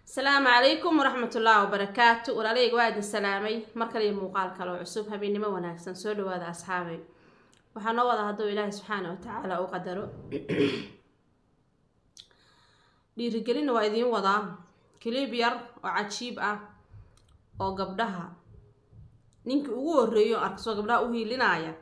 asalaamu calaykum waraxmatullaahi wabarakaatu walaalayga waa idin salaamay mar kale iyo muuqaal kale oo cusub habeennimo wanaagsan soo dhawaada asxaabay waxaa noo wada hadduu ilaahay subxaana wa tacaala u qadaro dhiirigelinna waa idiin wadaa kiliib yar oo cajiib ah oo gabdhaha ninkii ugu horeeyo arkasoo gabdhaha u hiilinaya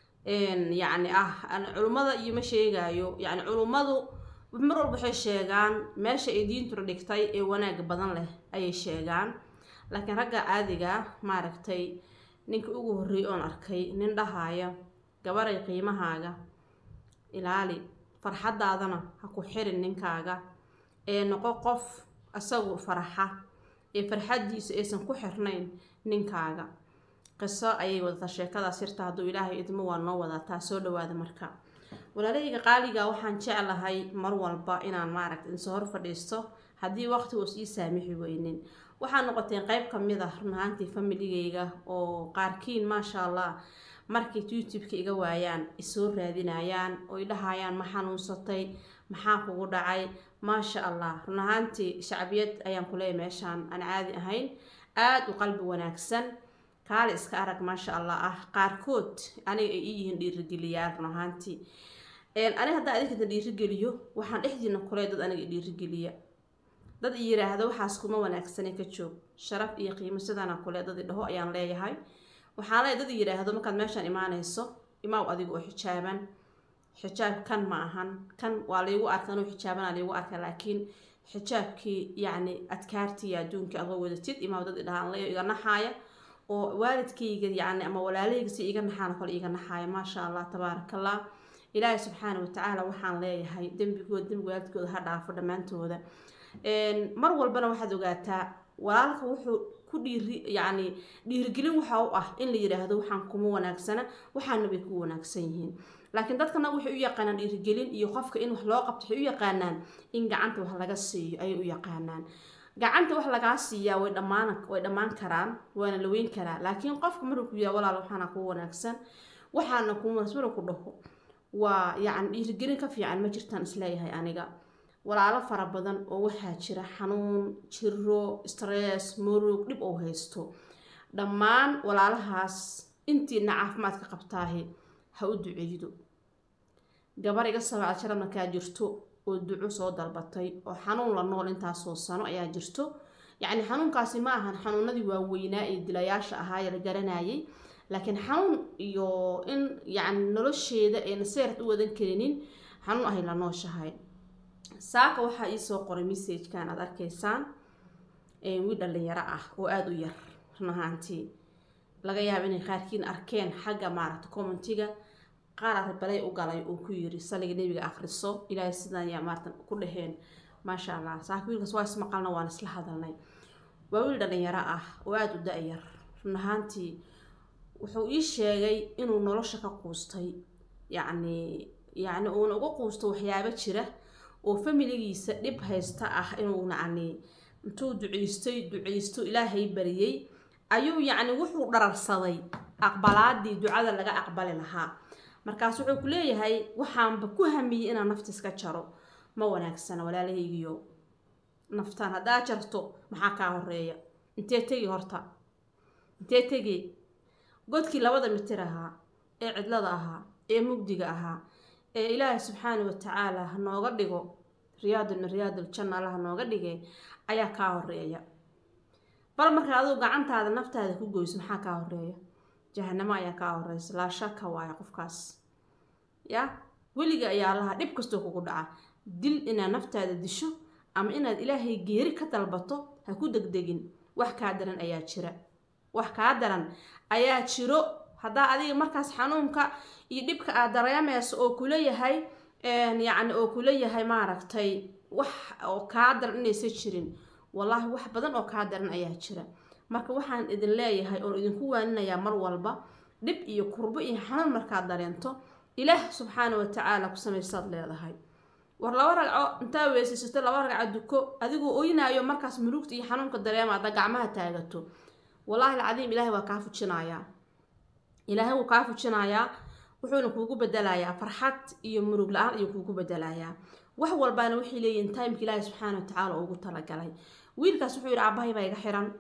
yacni ah culummada iyo ma sheegaayo yacni culummadu mar walba waxay sheegaan meesha ay diintuna dhigtay ee wanaag badan leh ayay sheegaan laakiin ragga caadiga maaragtay ninka ugu horreeyay oon arkay nin dhahaya gabaray qiimahaaga ilaali farxadaadana ha ku xirin ninkaaga ee noqo qof isagu faraxa ee farxadiisu aysan ku xirnayn ninkaaga qiso ayay wadataa sheekadaas sirta hadduu ilaahay idmo waa noo wadataa soo dhawaada marka walaalahayga qaaliga waxaan jeclahay mar walba inaan maaragta insoo hor fadhiisto haddii waqtigoos ii saamixi weynin waxaa noqoteen qeyb kamid ah run ahaantii familigayga oo qaarkiin maasha allah markay youtube-ka iga waayaan isoo raadinayaan oo i dhahayaan ma xanuunsatay maxaa kugu dhacay maasha allah run ahaantii shacbiyad ayaan kuleeyahy meeshaan aan caadi ahayn aada u qalbi wanaagsan kaale iska arag maasha allah ah qaarkood aniga ay ii yihiin dhiirigeliyaal run ahaantii aniga haddaa adinkata dhiirigeliyo waxaan dhexdiina kuley dad aniga dhiirigeliya dad i yiraahdo waxaas kuma wanaagsane ka joog sharaf iyo qiimo sidaana kule dad i dhaho ayaan leeyahay waxaan leeyahay dad i yiraahdo markaad meeshaan imaanayso imaaw adiga oo xijaaban xijaab kan ma ahan kan waa laygu arka anuu xijaabana laygu arka laakiin xijaabkii yacni adkaartii adduunka adoo wadatid imaaw dad i dhahaan leeyo iga naxaaya oo waalidkayga yacni ama walaalahayga si iga naxaana kole iga naxaaya maasha allah tabaaraka allah ilaahay subxaana watacaala waxaan leeyahay dembigooda dembiga waalidkooda ha dhaafo dhammaantooda mar walbana waxaad ogaataa walaalka wuxuu ku dhiiri yacni dhiirigelin waxa u ah in la yidhaahdo waxaan kuma wanaagsana waxaana bay ku wanaagsan yihiin laakiin dadkana waxay u yaqaanaan dhiirigelin iyo qofka in wax loo qabto waxay u yaqaanaan in gacanta wax laga siiyo ayay u yaqaanaan gacanta wax lagaa siiyaa way dhammaan way dhammaan karaan waana la weyn karaa laakiin qofka maruu ku yidhaha walaal waxaana ku wanaagsan waxaana kuma wanaagsan maruu ku dhaho waa yacni dhiirigelin ka fiican ma jirtaan isleeyahay aniga walaalo fara badan oo waxaa jira xanuun jiro stress murug dhib oo haysto dhammaan walaalahaas intiina caafimaadka qabtaahi ha u duceeydo gabar iga sabacad sharad markaa jirto oo duco soo dalbatay oo xanuun la nool intaasoo sano ayaa jirto yacni xanuunkaasi ma ahan xanuunadii waaweynaa ee dilayaasha ahaa ee la garanayay laakiin xanuun iyo in yacni nolosheeda ayna seert u wadan karinin xanuun ahay la nooshahay saaka waxaa iisoo qoray messajkan aada arkaysaan wiil dhalinyaro ah oo aada u yar run ahaantii laga yaaba inay qaarkiin arkeen xagga maaragta commentiga qaar aribalay u galay uu ku yiri saliga nebiga akhriso ilaahay sidaan yaa maarata ku dhaheen maasha allah saaka wiilkaas waa ismaqalna waan isla hadalnay waa wiil dhalinyaro ah oo aada u da-yar run ahaantii wuxuu ii sheegay inuu nolosha ka quustay yacni yacni uuna uga quusto waxyaabo jira oo familigiisa dhib haysta ah inuu yacni intuu duceystay duceysto ilaahay bariyey ayuu yacni wuxuu dhararsaday aqbalaadii ducada laga aqbali lahaa markaas wuxuu ku leeyahay waxaanba ku hamiyey inaan nafta iska jaro ma wanaagsana walaalahaygiyo naftaan haddaa jarto maxaa kaa horeeya intee tegi horta intee tegi godkii labada mitir ahaa ee cidlada ahaa ee mugdiga ahaa ee ilaahay subxaana wa tacaala ha nooga dhigo riyaadun min riyaadul janna alla ha nooga dhigay ayaa kaa horeeya bal marka adigu gacantaada naftaada ku goyso maxaa kaa horeeya jahanamo ayaa kaa horeysa laa shaka waayo qofkaas ya weliga ayaa laha dhib kastoo kugu dhaca dil inaad naftaada disho ama inaad ilaahay geeri ka dalbato ha ku degdegin wax kaa daran ayaa jira wax kaa daran ayaa jiro haddaa adiga markaas xanuunka iyo dhibka aad dareemeyso oo kuleeyahay yacni oo kuleeyahay maaragtay wax oo kaa daran inaysan jirin wallaahi wax badan oo kaa daran ayaa jira marka waxaan idin leeyahay oon idinku waaninayaa mar walba dhib iyo kurbo iyo xanuun markaad dareento ilaah subxaana wa tacaala ku samaysaad leedahay war laba ragco intaa weysaysato laba ragco duko adigoo oynaayo markaas murugta iyo xanuunka dareema hadda gacmaha taagato wallaahi alcadiim ilaahay waa kaa fujinayaa ilaahay wuu kaa fujinayaa wuxuuna kuugu bedelayaa farxad iyo murug la-aan ayuu kuugu bedelayaa wax walbaana waxay leeyihiin timeka ilaahi subxaana watacaala ugu talagalay wiilkaas wuxuu yidhi aabahay baa iga xiran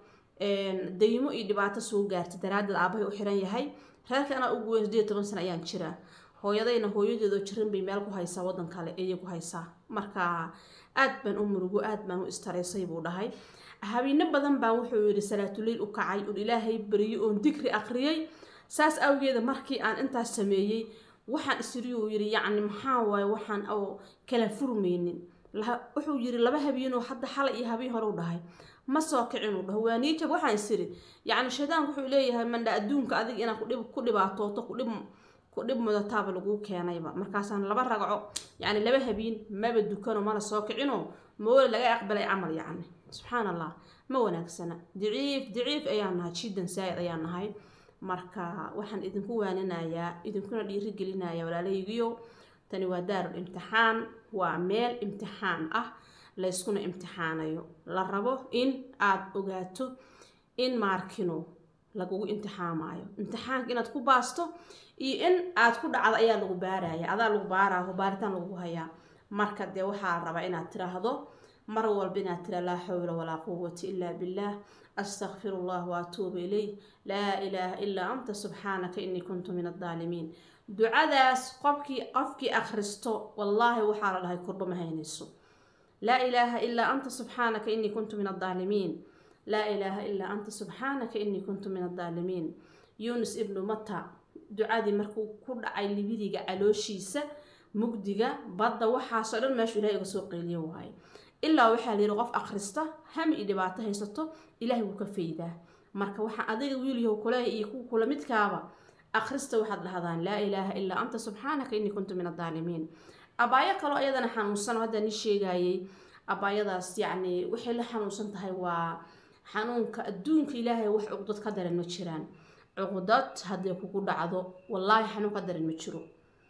daymo iyo dhibaato soo gaartay daraaddeed aabahay u xiran yahay reerka anaa ugu weyn sideed toban sana ayaan jiraa hooyadayna hooyadeedoo jiran bay meel ku haysaa waddan kale ayay ku haysaa marka aad baan u murugo aad baan u istareysay buu dhahay habeeno badan baan wuxuu yidhi salaatuleyl u kacay oon ilaahay bariyey oon digri aqriyey saas awgeeda markii aan intaas sameeyey waxaan isiri uu yidhi yacni maxaa waaye waxaan oo kala furmaynin wuxuu yidhi laba habeenoo hadda xalay iyo habeen hore u dhahay ma soo kicin uu dhaho waa niijab waxaan isiri yacni shaydaanku wuxuu leeyahay mandha adduunka adiga inaan kudhib ku dhibaatooto kudhib ku dhib mudataaba laguu keenayba markaasaan laba ragco yacni laba habeen maba dukano mana soo kicinoo moole laga aqbalay camal yacni subxaan allah ma wanaagsana daciif daciif ayaan nahay jiddan saa'id ayaan nahay marka waxaan idinku waaninayaa idinkuna dhiirigelinayaa walaalahaygiyo tani waa daarul imtixaan waa meel imtixaan ah layskuna imtixaanayo la rabo in aada ogaato in maarkino lagugu imtixaamayo imtixaanka inaad ku baasto iyo in aad ku dhacdo ayaa lagu baaraya adaa lagu baaraaho baaritaan lagu hayaa marka dee waxaa la rabaa inaad tiraahdo mar walba inaad tira laa xawla walaa quwata ilaa billah astaqfiru allah waatuubu ilayh laa ilaaha ilaa anta subxaanaka inii kuntu min addaalimiin ducadaas qofkii qofkii akhristo wallaahi waxaa la dhahay kurba ma haynayso laa ilaaha ilaa anta subxaanaka inii kuntu min addaalimiin laa ilaaha ilaa anta subxaanaka inii kuntu min addaalimiin yuunus ibnu mata ducadii markuu ku dhacay libidiga calooshiisa mugdiga badda waxaasoo dhan meeshu ilahay uga soo qeyliyo waaye ilaa waxaa la yidhi qof akhrista hami iyo dhibaato haysato ilaahay wuu ka faydaa marka waxaa adiga wiilyahow kuleeh iyo kuwa kula midkaaba akhrista waxaad dhahdaan laa ilaaha ilaa anta subxaanaka inii kuntu min addaalimiin abaayo kaloo ayadana xanuunsan oo hadda ni sheegayay abaayadaas yacni waxay la xanuunsan tahay waa xanuunka adduunka ilaahay wax cuqdad ka daran ma jiraan cuqdad hadday kugu dhacdo wallaahi xanuun ka daran ma jiro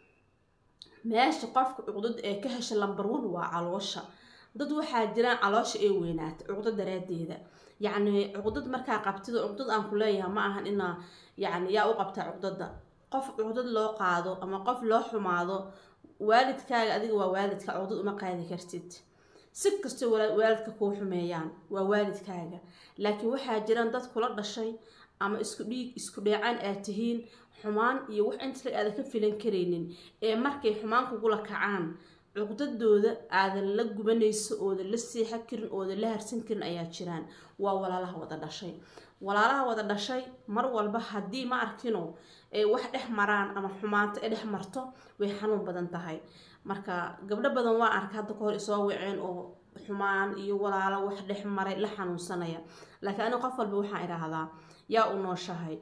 meesha qofka cuqdad ee ka hesha lambar one waa caloosha dad waxaa jiraan caloosha ee weynaata cuqdad daraadeeda yacni cuqdad markaa qabtida cuqdad aan ku leeyahay ma ahan inaa yacni yaa u qabtaa cuqdada qof cuqdad loo qaado ama qof loo xumaado waalidkaaga adiga waa waalidka cuqdad uma qaadi kartid si kastoo waalidka kuu xumeeyaan waa waalidkaaga laakiin waxaa jiraan dad kula dhashay ama isku dhiig isku dheecaan aad tihiin xumaan iyo wax inta aadan ka filan karaynin ee markay xumaan kugula kacaan cuqdadooda aadan la gubanayso oodan la seexan karin oodan la harsan karin ayaa jiraan waa walaalaha wada dhashay walaalaha wada dhashay mar walba haddii ma arkino ay wax dhex maraan ama xumaanta ay dhex marto way xanuun badan tahay marka gabdho badan waa arka hadda kahor isoo waceen oo xumaan iyo walaalo wax dhex maray la xanuunsanaya laakiin aniga qof walba waxaan idhaahdaa yaa u nooshahay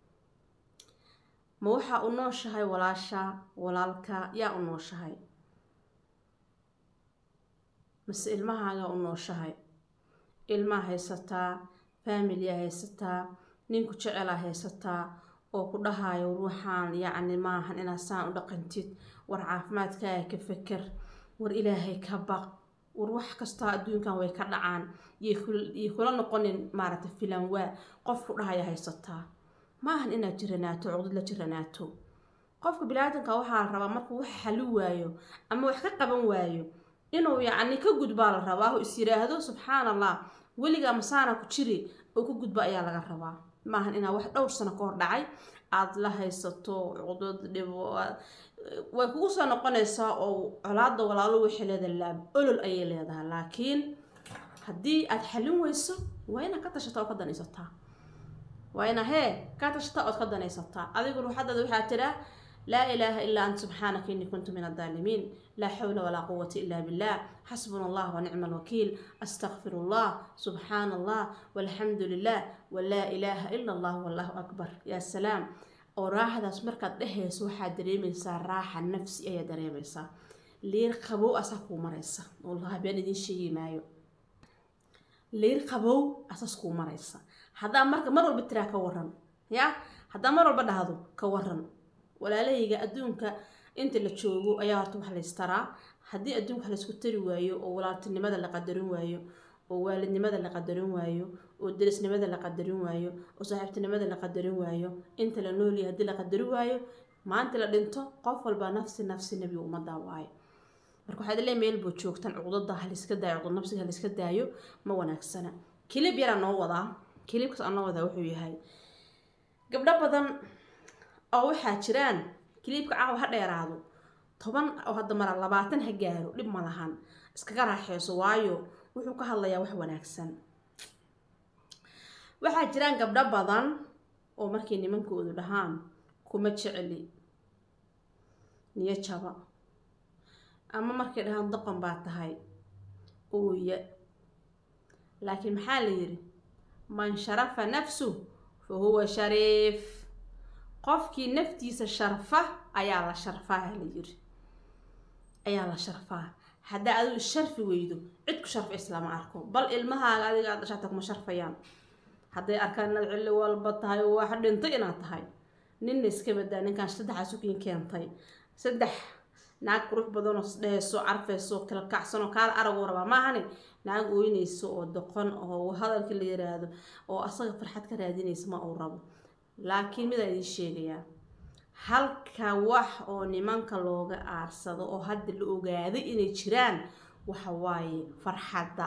ma waxaa u nooshahay walaasha walaalka yaa u nooshahay mase ilmahaagaa u nooshahay ilmaa haysataa faamilyaa haysataa ninku jecelaa haysataa oo ku dhahayo ruuxaan yacni maahan inaad saan u dhaqantid war caafimaadkaaga ka feker war ilaahay ka baq war wax kastaa adduunkan way ka dhacaan iyo kula noqonin maaragtay filan waa qof ku dhahaya haysataa maahan inaad jiranaato cuqdad la jiranaato qofka bini-aadanka waxaa la rabaa markuu wax xali waayo ama wax ka qaban waayo inuu yacni ka gudbaa la rabaa oo is yiraahdo subxaan allah weligaa masaana ku jiri oo ka gudba ayaa laga rabaa maahan inaa wax dhowr sano ka hor dhacay aada la haysato cuqdad dhibo way kugu soo noqonaysaa oo colaada walaalo waxay leedahay laab olol ayay leedahay laakiin haddii aada xalin weyso waa inaad ka tashata oo ka danaysataa waa ina hee ka tashata ood ka danaysataa adigu ruuxadaada waxaa tiraa laa ilaaha ilaa anta subxaanaka inii kuntu min addaalimiin laa xawla walaa quwata ila billah xasbuna allah wanicma alwakiil astaqfir allah subxaana allah walxamdu lilah walaa ilaaha ila allah wallahu akbar yaa salaam oo raaxadaas markaad dhehayso waxaad dareemaysaa raaxa nafsi ayaa dareemaysaa liir qabow asaa kuu maraysa wallahi been idiin sheegi maayo liir qabow asaas kuu maraysa haddaa marka mar walba tiraa ka waran ya haddaa mar walba dhahdo ka waran walaalahayga adduunka inta la joogo ayaa horta wax laystaraa haddii adduunka wax laysku tari waayo oo walaaltinimada la qadarin waayo oo waalidnimada la qadarin waayo oo derisnimada la qadarin waayo oo saaxiibtinimada la qadarin waayo inta la noolyahay haddii la qadarin waayo maanta la dhinto qof walba nafsi nafsi nebiga ummadaa waayo marka waxaad leeyahay meel buu joogtaan cuqdada haliska daayo cuqdad nafsiga haliska daayo ma wanaagsana kilib yaraa noo wadaa kilibkaas aan noo wadaa wuxuu yahay gabdho badan oo waxaa jiraan kilibka caawa ha dheeraado toban oo hadda mara labaatan ha gaaro dhib ma lahan iskaga raaxeyso waayo wuxuu ka hadlayaa wax wanaagsan waxaa jiraan gabdho badan oo markay nimankoodu dhahaan kuma jecli niyo jaba ama markay dhahaan doqon baa tahay ooya laakiin maxaa la yidhi man sharafa nafsu fa huwa shariif qofkii naftiisa sharfa ayaa la sharfaa la yidhi ayaa la sharfaa haddaa adigu isharfi weydo cid ku sharfa islama arko bal ilmahaaga adiga aad dhashaata kuma sharfayaan hadday arkaan inaad cilli walba tahay oo wax dhintay inaad tahay ninna iska badaa ninkaan saddexaa sukiin keentay saddex naag qurux badanoo dheeso carfeyso kala kacsanoo kaala araguu rabaa maahani naag ooynayso oo doqon oo hadalka la yiraahdo oo asaga farxad ka raadinaysa ma uu rabo laakiin midaa idiin sheegayaa halka wax oo nimanka looga aarsado oo hadda la ogaaday inay jiraan waxa waaye farxadda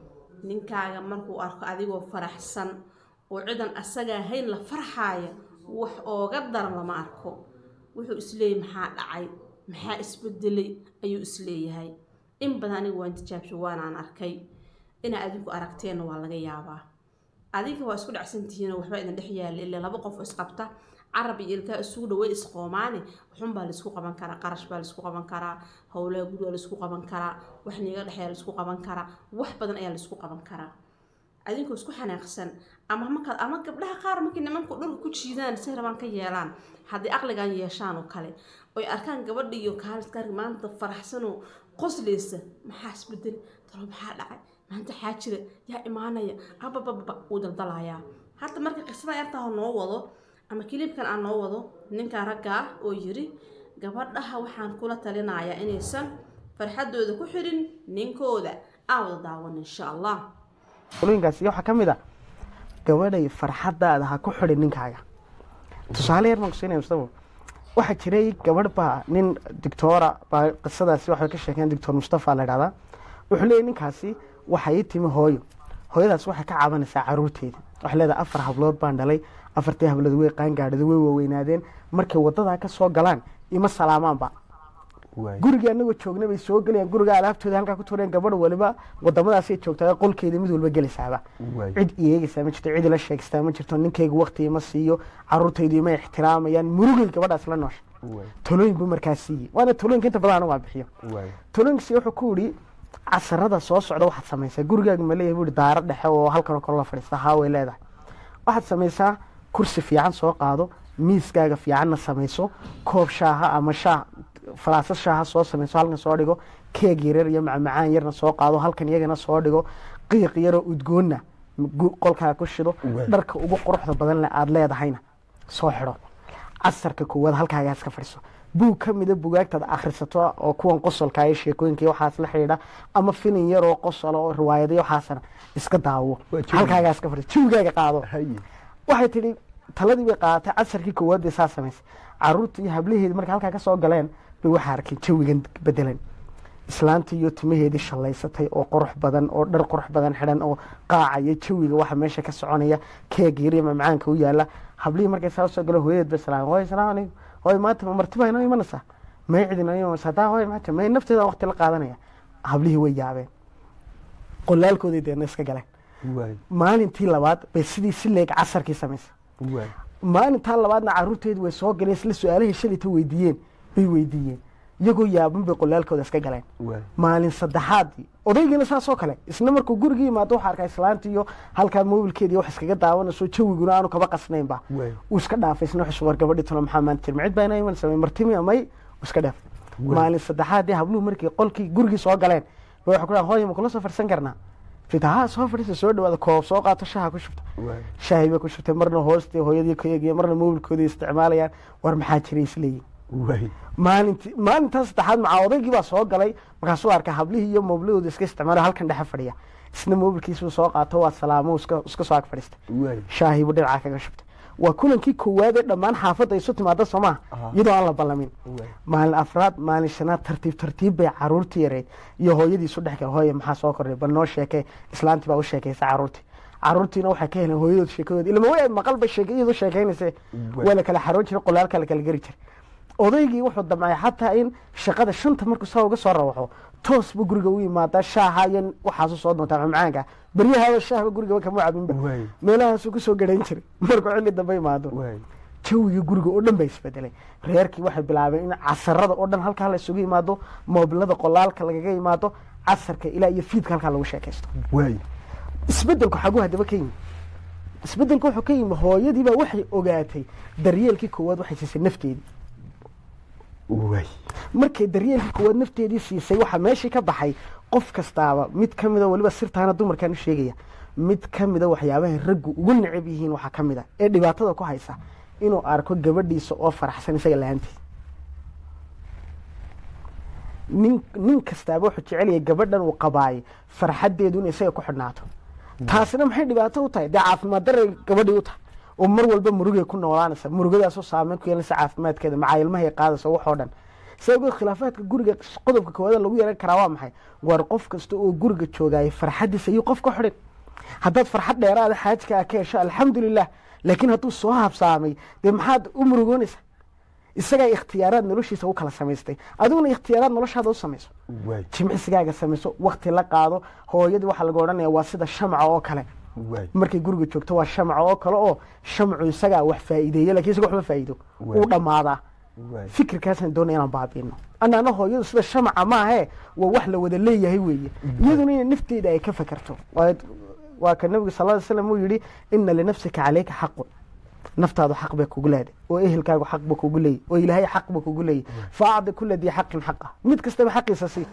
ninkaaga markuu arko adigoo faraxsan oo cidan asaga ahayn la farxaaya wax ooga daran lama arko wuxuu isleeyahay maxaa dhacay maxaa isbedelay ayuu isleeyahay in badan aniga waan tijaabsho waanaan arkay inaa adinku aragteenna waa laga yaabaa adiga waa isku dhacsantihiinoo waxbaa idin dhex yaalla ilaa laba qof oo isqabta carab iyo ilkaa isugu dhawey isqoomaane waxunbaa laisku qaban karaa qarash baa laisku qaban karaa howlaha gud waa laisku qaban karaa wax niiga dhexeeya laisku qaban karaa wax badan ayaa laisku qaban karaa adinkoo isku xanaaqsan ama markaa ama gabdhaha qaar markay nimanku dhulka ku jiidaan si rabaan ka yeelaan haddii aqligan yeeshaan oo kale oy arkaan gabadha iyo kaaliskaarka maanta faraxsanoo qosleysa maxaa isbedel talo maxaa dhacay maanta xaa jira yaa imaanaya abababa wuu daldalayaa hadda marka qisada yartaha noo wado ama kilibkan aan noo wado ninkan ragga ah oo yiri gabadhaha waxaan kula talinayaa inaysan farxadooda ku xirin ninkooda aan wada daawan insha allah qolooyinkaasi waxaa ka mid a gabadhay farxadaada ha ku xidhin ninkaaga tusaale yar baan kusiinaya mustafa waxaa jiray gabadh baa nin doctoora baa qisadaasi waxay ka sheekeen doctor mustafa la dhahdaa wuxuu leeyahy ninkaasi waxay ii timi hooyo hooyadaas waxay ka cabanaysaa caruurteeda waxay leedahay afar hablood baan dhalay afartii hablood way qaangaadhada way waaweynaadeen markay wadadaa ka soo galaan ima salaamaanba guriga anagoo joogna bay soo gelayaan guriga alaabtooda halkaa ku tureen gabadh waliba wadamadaasay joogtaa qolkeeda mid walba gelaysaaba cid iyeegaysaa ma jirto cid ila sheegstaa ma jirto ninkayga waqti ima siiyo caruurtaydu ima ixtiraamayaan murugay gabadhaas la noosha talooyin buu markaa siiyey waana talooyinka inta badan anigu aan bixiyo talooyinkaasi wuxuu ku yidhi casarada soo socda waxaad samaysaa gurigaaga ma leeyahay buu yidhi daaro dhexe oo halkanoo kale la fadhiista haa way leedahay waxaad samaysaa kursi fiican soo qaado miiskaaga fiicanna samayso koob shaaha ama shaah falaasad shaaha soo samayso halkan soo dhigo keeg yaryar iyo macmacaan yarna soo qaado halkan iyagana soo dhigo qiiq yaroo udgoonna qolkaa ku shido dharka ugu quruxda badan le aada leedahayna soo xidho casarka koowaad halkaagaa iska fadhiso buug ka mida bugaagtaad akhrisato oo kuwan qosolka iyo sheekooyinka iyo waxaas la xidhiidha ama filin yaroo qosolo oo riwaayada iyo waxaasna iska daawo halkaagaa iska fadhiso jawigaaga qaado waxay tidhi taladii bay qaadatay casarkii koowaad bay saa samaysay caruurta iyo hablaheedi markay halkaa ka soo galeen bay waxaa arkeen jawigan bedelan islaanta iyo timaheedii shallaysatay oo qurux badan oo dhar qurux badan xidhan oo qaacaya jawiga waxa meesha ka soconaya keeg yariya macmacaanka u yaala hablihii markay saa soo galo hooyadeed bay salaam hooy salaam calaykum hooy maanta ma marti baa inoo imanaysaa may cid inoo imanaysaa taa hooy maanta may nafteeda waqti la qaadanaya hablihii way yaabeen qolaalkoodii deedna iska galeen maalintii labaad bay sidii si leeg casarkii samaysay maalintaa labaadna caruurteedu way soo galeen isla su-aalahay shalayta weydiiyeen bay weydiiyeen iyagoo yaaban bay qolaalkooda iska galeen maalin saddexaadii odaygiina saasoo kale isna markuu gurigii yimaado waxaa arkaa islaanta iyo halkaa mobilkeedii wax iskaga daawanayso jawiguna aanu kaba qasnaynba uu iska dhaafay isna wuxuu war gabadhii talo maxaa maanta jir macid baa inaa iman samay martimi amay uu iska dhaafay maalin saddexaadii habluhu markii qolkii gurigii soo galeen bay waxay ku dhahan hooya ma kula soo farsan karnaa fitaha soo fadhiisa soo dhawaada koob soo qaato shaha ku shubta shaahi bay ku shubtay marna hoostay hooyadii ka eegaya marna mobilkoodii isticmaalayaan war maxaa jiray isleeyihin maalinti maalintaa saddexaad macaa odaygii baa soo galay markaasuu arkaa hablihii iyo moobladooda iska isticmaala halkan dhexe fadhiya isna mobilkiisuu soo qaato waa salaamo iska soo ag fadhiistay shaahiibuu dhinacaa kaga shubtay waa kulankii koowaad ee dhammaan xaafadda isu timaada soo maha Aha. iyadoo aan la ballamin waay maalin afraad maalin shanaad tartiib tartiib bay caruurtii yareyd iyo hooyadii isu dhex gal hooye maxaa soo kordhay bal noo sheekee islaantii baa u sheekaysa caruurtii caruurtiina waxay ka heleen hooyadood sheekadood ilama way maqal bay sheekayadu sheekaynayse waa la kala xaroon jiray qolaalka la kala geri jiray odaygii wuxuu damcay xataa in shaqada shanta markuu saa uga soo rawaxo toos buu guriga u yimaadaa shaaha iyo waxaasu soo doontaa macmacaanka baryahaaba shaahba gurigaba kama cabinba waay meelahaasuu kusoo garayn jiray markuu xilli dambe imaado waay jawigii guriga oo dhan baa isbedelay reerkii waxay bilaabeen in casarada oo dhan halkaa la isugu yimaado moobilada qolaalka lagaga yimaado casarka ilaa iyo fiidka halkaa lagu sheekaysto waay isbedelku xaguu haddaba ka yimi isbedelku wuxuu ka yimi hooyadiibaa waxay ogaatay daryeelkii koowaad waxay siisay nafteedii waay markay daryeelkii koowaad nafteedii siisay waxaa meeshii ka baxay qof kastaaba mid ka mida weliba sirtaana dumarkaan u sheegaya mid ka mida waxyaabahay raggu ugu necab yihiin waxaa ka mid a ee dhibaatada ku haysa inuu arko gabadhiisa oo faraxsan isaga la-aantiis nin nin kastaaba wuxuu jecel yahay gabadhan uu qabaayay farxaddeedu inay isaga ku xidhnaato taasina maxay dhibaato u tahay dee caafimaad daray gabadhii u tahay oo mar walba murugay ku noolaanaysa murugadaasoo saameyn ku yeelanaysa caafimaadkeeda macaa ilmahay qaadaysa waxoo dhan sababgeed khilaafaadka guriga qodobka koowaada lagu yeelan karaa waa maxay war qof kasta oo guriga joogaayo farxaddiisa ayuu qof ka xidhin haddaad farxad dheeraada xaajka ka hesho alxamdulilah laakiin hadduu soo habsaamay dee maxaad u murugoonaysa isagaa ikhtiyaaraad noloshiisa u kala samaystay adiguna ikhtiyaaraad noloshaada u samayso waay jimicsigaaga samayso wakti la qaado hooyadii waxaa laga odhanaya waa sida shamca oo kale waay markay guriga joogto waa shamca oo kale oo shamcu isagaa wax faa'iideeya lakin isaga waxba faa'iido Waay. uu dhammaadaa waay fikirkaasaan doonaya inaan baabiino annaana hooyadu sida shamaca maahe waa wax la wada leeyahay weeye iyaduna inay nafteeda ay ka fakerto waa waa ka nabigu sal ly slam uu yihi ina linafsika caleyka xaqun naftaadu xaq bay kugu leeday oo ehelkaagu xaq ba kugu leeyay oo ilaahay xaq ba kugu leeyay fa acdi kula dii xaqin xaqa mid kastaba xaqiisa sii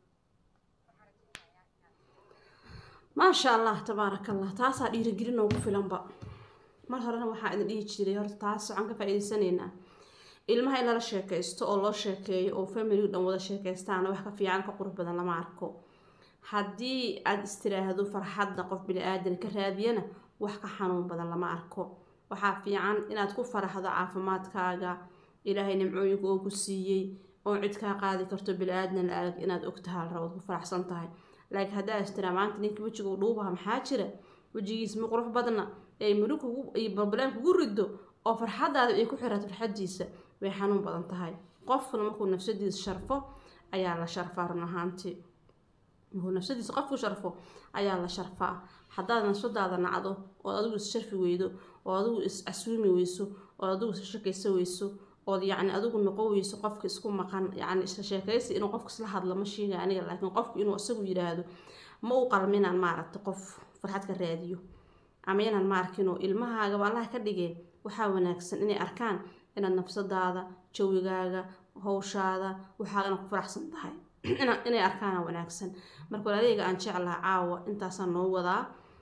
maasha allah tabaaraka allah taasaa dhiirigelin noogu filanba mar horena waxaa idin dhihi jiray horta taas waxaan ka faa'iidaysanaynaa ilmaha in lala sheekaysto oo loo sheekeeyo oo familigu dhan wada sheekaystaana wax ka fiican ka qurux badan lama arko haddii aada istiraahdo farxadda qof bini-aadan ka raadiyana wax ka xanuun badan lama arko waxaa fiican inaad ku faraxdo caafimaadkaaga ilaahay nimcooyinka oo ku siiyey oo cid kaa qaadi karto bini-aadan la-aag inaad ogtahay la rabood ku faraxsan tahay laakiin haddaa istiraa maanta ninka wejiga u dhuubaha maxaa jira wejigiis ma qurux badna ee murug kugu iyo balbaleen kugu rido oo farxadaada ay ku xirato farxadiisa way xanuun badan tahay qofkuna markuu nafsadiisa sharfo ayaa la sharfaa run ahaantii markuu nafsadiisa qofku sharfo ayaa la sharfaa haddaad nafsadaada nacdo ood adigu is sharfi weydo oo adigu is casuumi weyso oo adigu is shakaysa weyso ood yacni adigu noqon weyso qofka isku maqan yacni isla sheekaysi inuu qofka isla hadlo ma sheega aniga laakiin qofku inuu isagu yidhaahdo ma u qalminaan maaragta qof farxad ka raadiyo ama inaan ma arkinoo ilmahaagaba allaha ka dhigeen waxaa wanaagsan inay arkaan inaad nafsadaada jawigaaga hawshaada waxaagana ku faraxsan tahay ina- inay arkaana wanaagsan marka walaaleyga aan jeclaha caawa intaasaan noo wadaa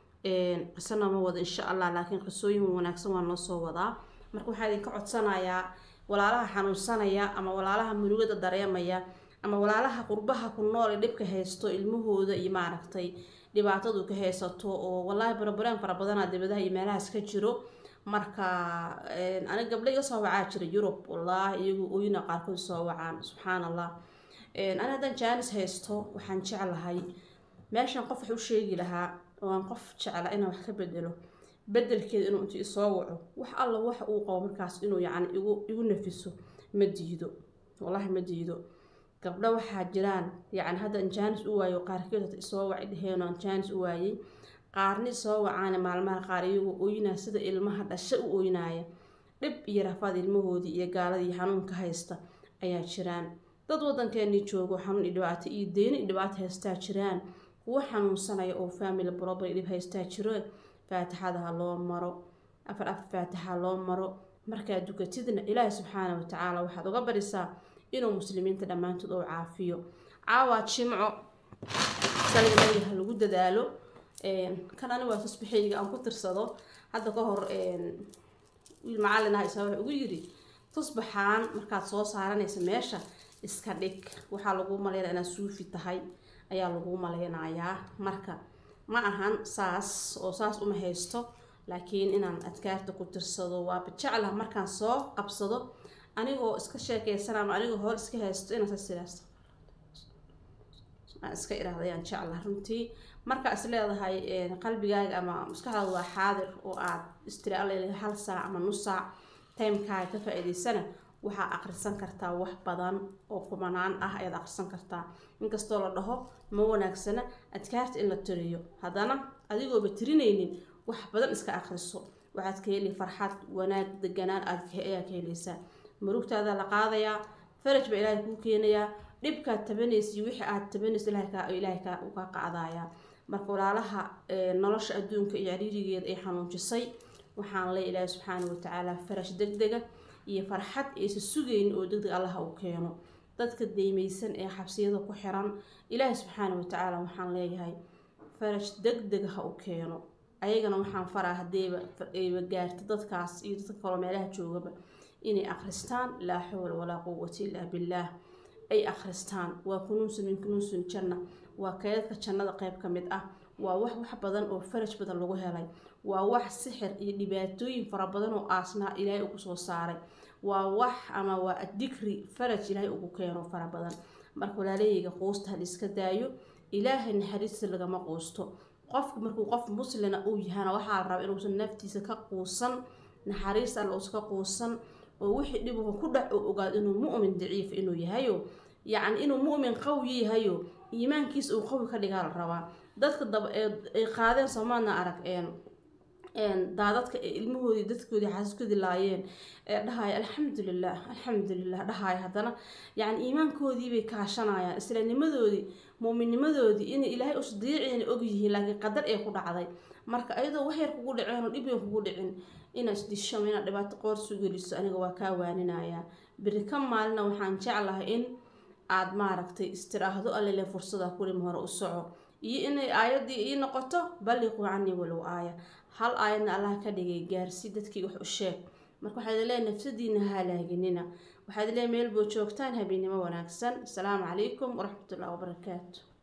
qisana ma wada insha allah laakiin qisooyin wanaagsan waa noo soo wadaa marka waxaa idinka codsanayaa walaalaha xanuunsanaya ama walaalaha murugada dareemaya ama walaalaha qurbaha ku nool ee dhibka haysto ilmahooda iyo maaragtay dhibaatadu ka haysato oo wallaahi barabareen fara badanaa dibadaha iyo meelahaas ka jiro marka aniga gabdho iga soo wacaa jira yurub wallaahi iyagu oyna qaarkood soo wacaan subxaan allah ani haddaan jaanis haysto waxaan jeclahay meeshan qof wax u sheegi lahaa oo aan qof jecla inaan wax ka bedelo bedelkeeda inuu intu isoo waco wax alla waxa uu qabo markaas inuu yacni igu igu nafiso ma diido wallahi ma diido gabdho waxaa jiraan yacni haddaan jaanis u waayo qaarkeed hata isoo waci dheheen oo aan jaanis u waayey qaarni soo wacaana maalmaha qaar iyagoo ooynaya sida ilmaha dhasho u ooynaaya dhib iyo rafaad ilmahoodii iyo gaaladii xanuunka haysta ayaa jiraan dad waddankeenii joogo xanuun iyo dhibaato iyo deyni iyo dhibaato haystaa jiraan kuwo xanuunsanaya oo family problem iyo dhib haystaa jiro faatixada ha loo maro afar afar faatixa loo maro markaad dukatidna ilaahi subxaana wa tacaala waxaad uga barisaa inuu muslimiinta dhammaantood oo caafiyo caawa jimco saliga nabiga ha lagu dadaalo kan ani waa tusbixiyga aan ku tirsado hadda ka hor wiil macallin ah isaa wuxuu ugu yiri tusbaxaan markaad soo saaranaysa meesha iska dhig waxaa lagu maleynaya inaad suufi tahay ayaa lagu maleynayaa marka ma ahan saas oo saas uma haysto laakiin inaan adkaarta ku tirsado waaba jeclah markaan soo qabsado anigoo iska sheekeysan ama anigoo hool iska haysto inaan saas idhaahdo aan iska idhaahdo ayaan jeclah runtii markaa is leedahay qalbigaaga ama maskaxdaada waa xaadir oo aad istiri alla hal saac ama nus saac timekaaga ka faa-iideysana waxaa akhrisan kartaa wax badan oo kumanaan ah ayaad akhrisan kartaa inkastoo la dhaho ma wanaagsana adkaarta in la tiriyo haddana adigooba tirinaynin wax badan iska akhriso waxaad ka heli farxad wanaag deganaan ayaa ka helaysaa murugtaada la qaadayaa faraj baa ilaahay kuu keenayaa dhibkaad tabanaysa iyo wixii aad tabanaysa ilaahay kaa uga qaadayaa marka walaalaha nolosha adduunka iyo cariirigeeda ay xanuunjisay waxaan le ilaahay subxaana watacaala farash deg dega iyo farxad aysa sugayn oo degdeg allaha uu keeno dadka deymaysan ee xabsiyada ku xiran ilaahay subxaana watacaala waxaan leeyahay farash deg deg ha u keeno ayagana waxaan faraa hadeeba ayba gaarta dadkaas iyo dadka kaloo meelaha joogaba inay akhristaan laa xawla walaa quwata illaa billaah ay akhristaan waa kunuusun min kunuusun janna waa keedadka jannada qeyb ka mid ah waa wax wax badan oo faraj badan lagu helay waa wax sixir iyo dhibaatooyin fara badan oo aasnaa ilaahay ugu soo saaray waa wax ama waa dikri faraj ilaahay ugu keeno fara badan marka walaalahayga quusta hal iska daayo ilaahay naxariista lagama quusto qofka markuu qof muslina uu yahana waxaa la rabaa inuusan naftiisa ka quusan naxariis alla uusan ka quusan oo wixii dhibuhu ku dhac oo ogaado inuu mu'min daciif inuu yahayo yacni inuu mu'min qawi yahayo iimaankiisa uu qawi ka dhigaa la rabaa dadka daba ay qaadeen soomaadna arag daadadka ee ilmahoodii dadkoodii xaasaskoodii laayeen ee dhahaya alxamdulilah alxamdulilah dhahaya haddana yacni iimaankoodii bay kaashanayaan islaamnimadoodii muuminnimadoodii inay ilaahay usdiiciina ogyihiin laakiin qadar ee ku dhacday marka ayadoo wax yar kugu dhaceen oo dhib yar kugu dhicin inaad isdishamo inaad dhibaato qoorsu geliso aniga waa kaa waaninayaa beri ka maalina waxaan jeclahay in aad maaragtay istiraahdo allele fursada kulim hore u soco iyo inay aayadii ii noqoto balliquu canii walow aaya hal aayadna allah ka dhigay gaarsi dadkii wax u sheeg marka waxaad leeyahay nafsadiina halaaginina waxaad leeyahay meel boo joogtaan habeennimo wanaagsan asalaamu calaykum waraxmatullahi wabarakaatu